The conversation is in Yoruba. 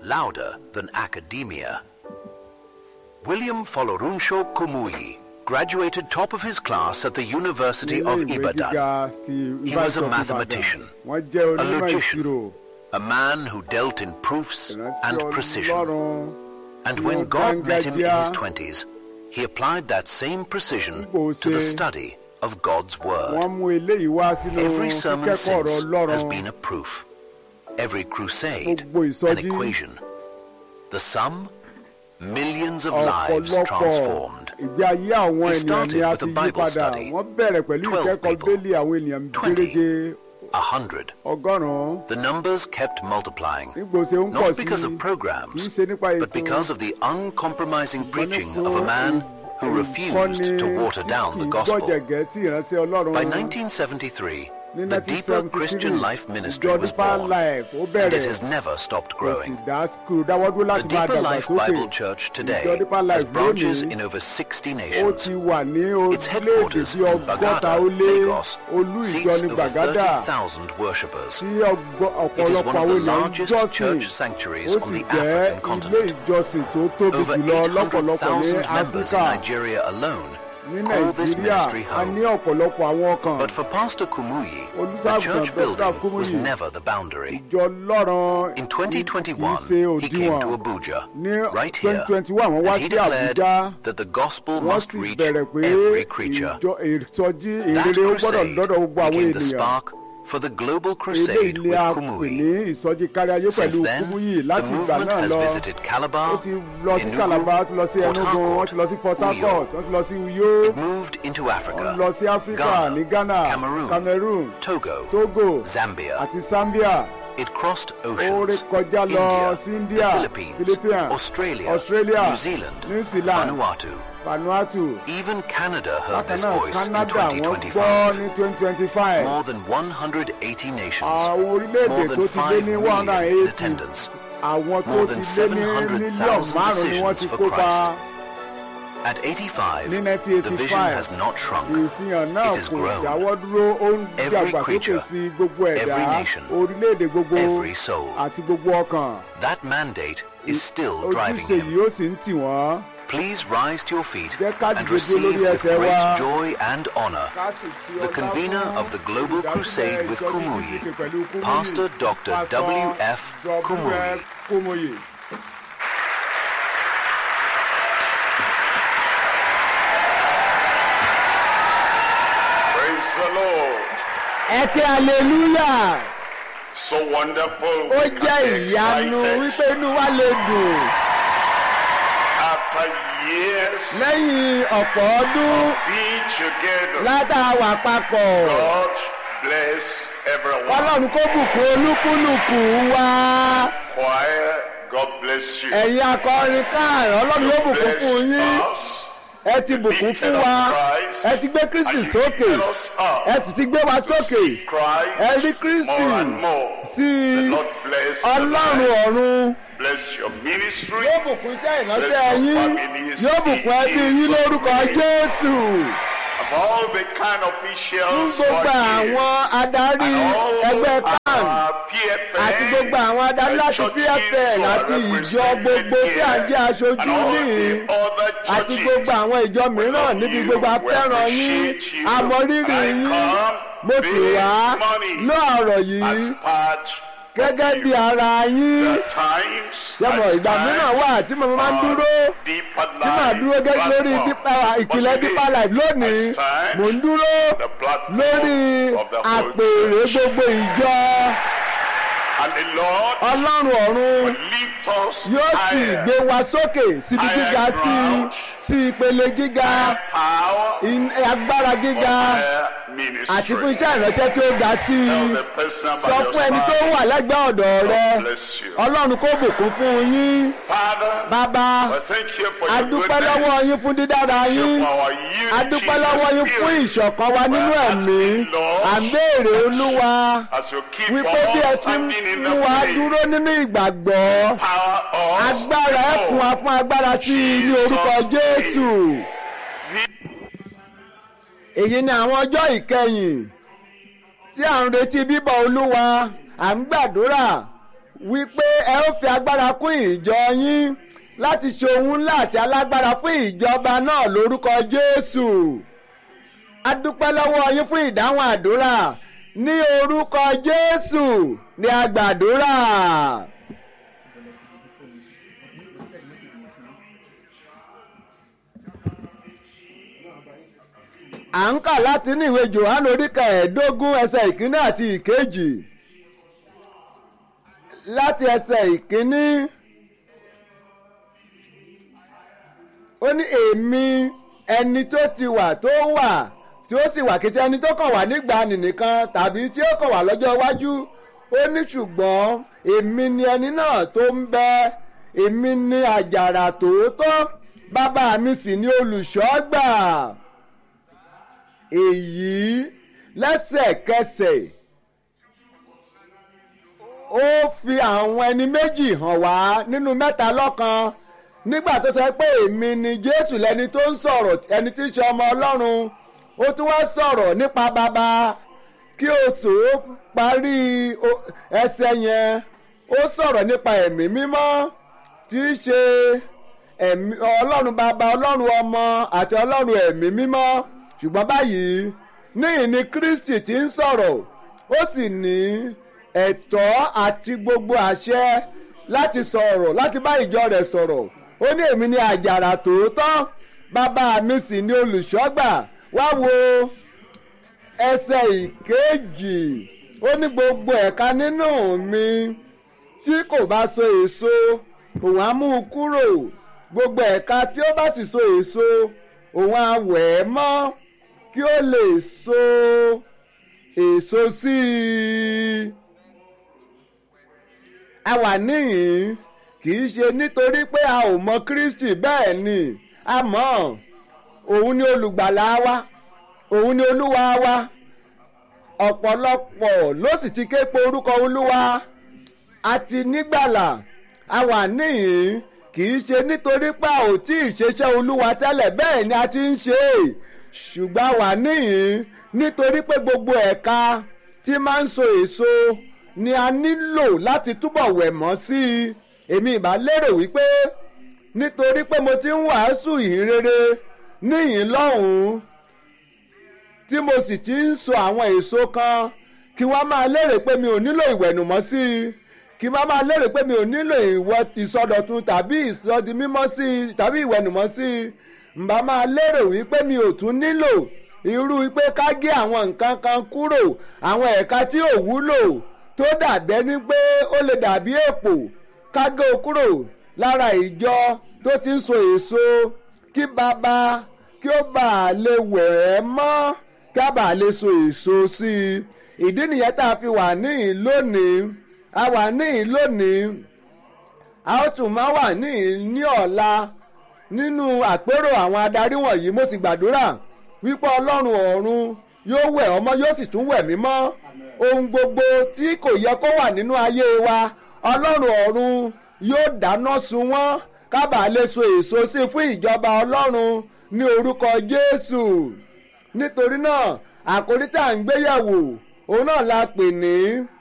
louder than academia. William Folorunsho Kumuyi graduated top of his class at the University of Ilé ìwé Ibadan. gíga ti He was a University of Ibadan. mathematician, wọ́n jẹ́ a onímọ̀ logician, ìṣirò a man who dealt in proofs ìrántí and precision. ọlọ́run And tí when ó God met him in his dángájíá. twenties, he applied that same precision Bó to the ṣe- study of God's Word. wọ́n mú eléyìí wá sínú Every sermon kíkẹ́kọ̀ọ́ ọ̀rọ̀ since has ọlọ́run been a proof. Every crusade, Gbogbo an ìsọjí. equation. The sum, millions of lives ọ̀pọ̀lọpọ̀ transformed. ìgbé ayé àwọn He ènìyàn started ni a with a ti yí Bible padà study. wọ́n bẹ̀rẹ̀ pẹ̀lú Twelve ìkẹ́kọ̀ọ́ people. bẹ́ẹ̀lì àwọn ènìyàn Twenty. gẹ́gẹ́ A hundred. ọgọ́rùn-ún The numbers kept multiplying. nígbò ṣe ń pọ̀ Not sí because i of kì í programs, ṣe nípa ètò but because of the uncompromising preaching of a nípa man who refused to ìkọ́ni water tí down kì the í gospel. gbọ́jẹ̀gẹ́ tí ìránṣẹ́ ọlọ́run By 1973, ní the Deeper 1973, Christian Life Ministry ìjọ was Deeper born, Life ó and bẹ̀rẹ̀ it has never stopped kò sì growing. dá kúrò dáwọ́dúró The láti máa Deeper dàgbà Life sókè Bible Church ìjọ today Deeper has Life branches lónìí in over 60 ó nations. ti wà ní Its orílẹ̀-èdè headquarters bí in ọgọ́ta Bagada, ó lé Lagos, olú ìjọ seats ní over gbàgádà 30,000 worshippers. tí ọgbọ- It is ọ̀pọ̀lọpọ̀ one of àwọn the ènìyàn ń largest jọ́sìn church sanctuaries ó on sì the jẹ́ African ilé continent. ìjọsìn tó tóbi Over jùlọ lọ́pọ̀lọpọ̀ ní 800,000 members in áfíríkà Nigeria alone ní call this nàìjíríà ministry a ní home. ọ̀pọ̀lọpọ̀ àwọn ọkàn But for Pastor Kumuyi, the Olùṣàgùtàn church Dr. building was Kumuyi. never the boundary. ìjọ lọ́rọ̀ In kì í 2021, ṣe he came to òdiwọ̀n Abuja, ní right here, 2021 wọ́n wá and he sí declared àbújá that the gospel wọ́n must sì reach bẹ̀rẹ̀ pé every creature. ìjọ ìsọjí That ìrere ó gbọ́dọ̀ crusade lọ́dọ̀ gbogbo àwọn became the ènìyàn spark for the global ilé crusade ilé with a pè Kumuyi. ní ìsọjí kárí ayé Since pẹ̀lú then, Kúmúyì the láti ìgbà movement náà has lọ visited ó Calabar, ti lọ sí Enugu, Calabar ó ti lọ sí Port Enugu wọ́n Harcourt, ti lọ sí Port Harcourt Uyo. wọ́n ti lọ sí Uyo It moved into wọ́n Africa, lọ sí Áfíríkà Ghana, ní Ghana Cameroon, Cameroon Togo, Togo Zambia. àti Zambia It crossed ó oceans, rékọjá lọ India, sí India the Philippines, Philippines Australia, Australia New Zealand, New Zealand Vanuatu. Vanuatu Even Canada heard bákan this náà voice in Canada wọ́n gbọ́ 2025. ní 2025 More than 180 nations, àwọn orílẹ̀-èdè more tó than ti lé 5 ní million in 180 attendance. àwọn tó More ti than lé ní mílíọ̀nù 700,000 márùn-ún ni wọ́n ti decisions for kópa At 85, ní the vision 1985 has not shrunk. ìfihàn náà It has kò grown. dáwọ́ dúró ó ń Every dàgbàsókè creature, sí gbogbo ẹ̀dá every nation, orílẹ̀-èdè gbogbo every soul. àti gbogbo ọkàn That mandate is still driving ojúṣe him. yìí ó sì ń tì wọ́n Please rise to your feet Jẹ́ ká and dìde receive lórí with ẹsẹ̀ wa. great joy and honor ká sì fi the ọlá convener fún of the Global olùdásílẹ̀ Crusade with ìsọjí Kumuyi, Kìsìkì pẹ̀lú Kumuyi, Pastor Dr. Pastor W.F. Kumuyi. W.F. Kumuyi. Praise the Lord. ẹ ké hallelujah So wonderful. ó We jẹ́ can be ìyanu excited wípé inú wa lè dùn after years lẹ́yìn ọ̀pọ̀ ọdún be together. látàwà papọ̀ God bless everyone. ọlọ́run kó bùkún olúkúlùkù wa Choir, God bless you. ẹ̀yin akọrin káàrọ̀ ọlọ́run yóò bùkún Blessed fún yín us. ẹ ti bùkún fún wa ẹ ti gbé kristi And you sókè lifted us up ẹ sì ti gbé wa to sókè see Christ ẹ rí kristi more and more. sí The Lord bless the ọlọ́run life. ọ̀run Bless your ministry. yóò bùkún iṣẹ́ ìránṣẹ́ Bless your yín families yóò bùkún in ẹbí yín Jesus' lórúkọ name. jésù Of all the kind fún officials gbogbo who are here. àwọn adarí And all ẹgbẹ́ kan our PFN, àti gbogbo àwọn adarí the láti churches pfn who are àti ìjọ represented gbogbo tí à ń jẹ́ here, aṣojú and all níhìn the other àti churches. gbogbo àwọn ìjọ mìíràn love níbi you, gbogbo we afẹ́ràn yín appreciate you, àmọ̀rírì and I yín come mo sì this wá morning lọ́ọ̀rọ̀ yìí as part gẹ́gẹ́ of bí you. ara yín The times, yẹ́mọ̀ at ìgbà mìíràn times, wà tí mo máa ń on dúró Deeper tí màá Life dúró gẹ́gẹ́ lórí platform. dípà ìpìlẹ̀ But dípà today, life lónìí at times, mò ń dúró the platform lórí of the whole àpèrè church. gbogbo ìjọ And the Lord ọlọ́run ọ̀run will lift us yóò sì higher. gbé wa sókè síbi Higher gíga sí ground. sí ìpele gíga Power in- agbára for gíga higher ministry. àti fún iṣẹ́ ìránṣẹ́ tí ó ga sí i Tell the person by sọ your fún ẹni tó side, wà lẹ́gbẹ̀ẹ́ ọ̀dọ̀ rẹ God bless you. ọlọ́run kó bùkún fún yín Father, bàbá I thank you for a your dúpẹ́ goodness. lọ́wọ́ yín fún dídára Thank you yín for our unity a dúpẹ́ lọ́wọ́ in yín the fún spirit. ìṣọ̀kan wa nínú We're ẹ̀mí asking, Lord, à ń béèrè olúwa As you keep wípé bí ẹ on ti ń standing in mú the wa faith, dúró nínú ìgbàgbọ́ power us agbára ẹ kún wa more. fún agbára sí i ní orúkọ Jesus' jésù The- èyí ni àwọn ọjọ́ ìkẹyìn tí à ń retí bíbọ̀ olúwa à ń gbàdúrà wípé ẹ ó fi agbára kún ìjọ yín láti ṣe ohun ńlá àti alágbára fún ìjọba náà lórúkọ Jésù a dúpẹ́ lọ́wọ́ yín fún ìdáhùn àdúrà ní orúkọ Jésù ní a gbàdúrà. à ń kà láti ní ìwé Jòhánù orí kẹẹ̀ẹ́dógún ẹsẹ̀ ìkíní àti ìkejì láti ẹsẹ̀ ìkíní ó ní èmi ẹni tó ti wà tó wà tí ó sì wà kìí ṣe ẹni tó kàn wá nígbà nìkan tàbí tí ó kàn wá lọ́jọ́ iwájú ó ní ṣùgbọ́n èmi ni ẹni náà tó ń bẹ èmi ni àjàrà tòótọ́ bàbá mi sì ni olùṣọ́gbà èyí lẹ́sẹ̀kẹsẹ̀ ó fi àwọn ẹni méjì hàn wá nínú mẹ́ta lọ́kan nígbà tó sọ pé èmi ni Jésù lẹni tó ń sọ̀rọ̀ ẹni tí ń ṣe ọmọ Ọlọ́run ó tún wá sọ̀rọ̀ nípa bàbá kí o tó parí ẹsẹ̀ yẹn ó sọ̀rọ̀ nípa ẹ̀mí mímọ́ tí í ṣe ẹ̀mí Ọlọ́run bàbá Ọlọ́run ọmọ àti Ọlọ́run ẹ̀mí mímọ́ ṣùgbọ́n báyìí níyìn ni Kristi ti ń sọ̀rọ̀ ó sì ní ẹ̀tọ́ àti gbogbo àṣẹ láti sọ̀rọ̀ láti bá ìjọ rẹ̀ sọ̀rọ̀ ó ní èmi ni àjàrà tòótọ́ bàbá mi sì ni olùṣọ́gbà wá wo ẹsẹ̀ ìkejì ó ní gbogbo ẹ̀ka nínú mi tí kò bá so èso òun á mú un kúrò gbogbo ẹ̀ka tí ó bá sì so èso òun á wẹ̀ ẹ́ mọ́ kí ó lè so èso sí i. a wà níhìn kì í ṣe nítorí pé a ò mọ Kristi bẹ́ẹ̀ ni a mọ̀ òun ni olùgbàlà wa òun ni olúwa wa ọ̀pọ̀lọpọ̀ ló sì ti ké pe orúkọ olúwa àti nígbàlà a wà níhìn kì í ṣe nítorí pé a ò tí ì ṣeṣẹ́ olúwa tẹ́lẹ̀ bẹ́ẹ̀ ni a ti ń ṣe é ṣùgbọ́n a wà níhìn nítorí pé gbogbo ẹ̀ka tí máa ń so èso ni a nílò láti túbọ̀ wẹ̀ mọ́ sí i èmi ìbá lérò wípé nítorí pé mo ti ń wàásù ìhìnrere níyìn lọ́hùn-ún tí mo sì ti ń so àwọn èso kan kí wọ́n máa lérè pé mi ò nílò ìwẹ̀nùmọ́ sí i kí wọ́n máa lérè pé mi ò nílò ìsọdọ̀tun tàbí ìsọdi mímọ́ sí i tàbí ìwẹ̀nùmọ́ sí i ǹbá máa lérò wípé mi ò tún nílò irú wípé ká gé àwọn nǹkan kan kúrò àwọn ẹ̀ka tí ò wúlò tó dàbẹ́ ní pé ó lè dàbí èpò ká gé o kúrò lára ìjọ tó ti ń so èso kí bàbá kí ó bàa lè wẹ̀ ẹ́ mọ́ kí a bàa lè so èso sí i ìdí nìyẹn tá a fi wà níhìn lónìí a wà níhìn lónìí a ó tún máa wà níhìn ní ọ̀la nínú àpérò àwọn adarí wọ̀nyí mo sì gbàdúrà wípé ọlọ́run ọ̀run yóò wẹ̀ ọmọ yóò sì tún wẹ̀ mí mọ́ ohun gbogbo tí kò yẹ kó wà nínú ayé wa ọlọ́run ọ̀run yóò dáná sun wọ́n kábàá lè so èso sí fún ìjọba ọlọ́run ní orúkọ jésù nítorí náà àkórí tá à ń gbéyàwó òun náà la pè ní